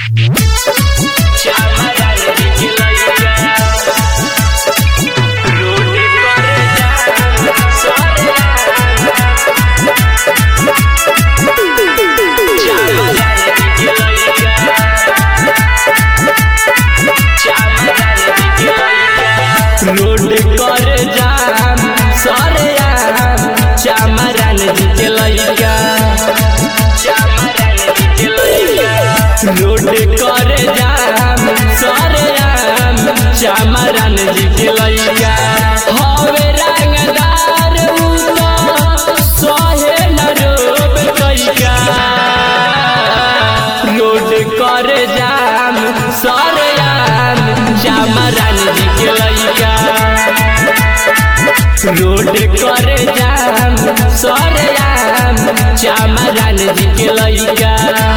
road कर जाम सरे आम चामरान जी के लइका रोड कर जाम सरे आम चामरान जी के लइका हवे रंगदार उ तो सहे न रोब कैका रोड कर जाम सरे आम चामरान जी के लइका रोड कर जाम सरे आम चामरान जी के लइका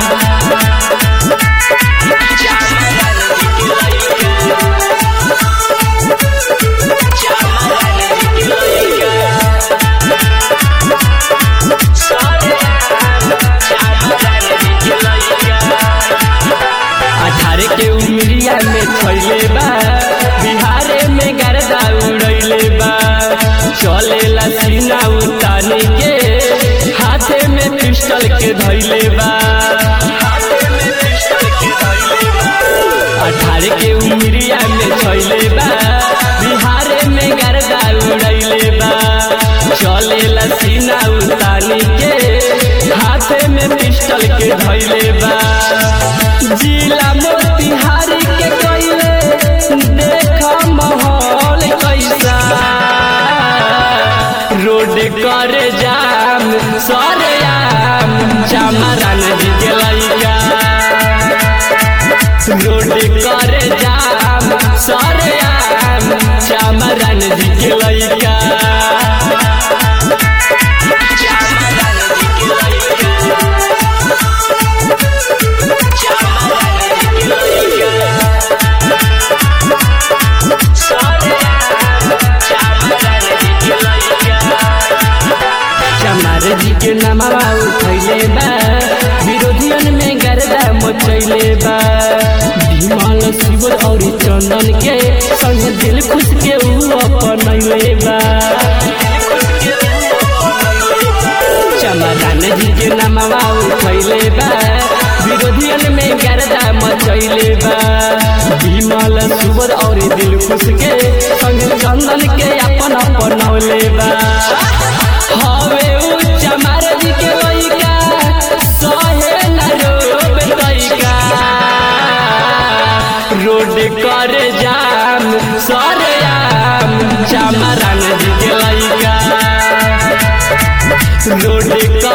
अठारह के उमरिया में छैले बा बिहारे में गर्दा उड़ैले बा चलेला सीना उताने के हाथे में पिस्टल के धैले बा अठारह के उमरिया में छैले बा बिहारे में गर्दा उड़ैले बा चलेला सीना उताने के हाथे में पिस्टल के धैले बा जिला मोतिहारी के कइले देख माहौल कैसा रोड कर जाम सरे आम चामरान जी के लइका रोड कर जाम सरे आम चामरान जी के लइका चमार जी के नमवा उठैले बा विरोधियन में गर्दा मचैले बा विमल शिव और चंदन के संग दिल खुश के ऊ अपनैले बा चमरान जी के नमवा उठैले बा विरोधियन में गर्दा मचैले बा विमल सुबर और दिल खुश के संग चंदन के अपन अपनौले बा हवे उ चमार जी के लइका सहे न रोब तइका रोड कर जाम सरे आम चमरान जी के लइका रोड कर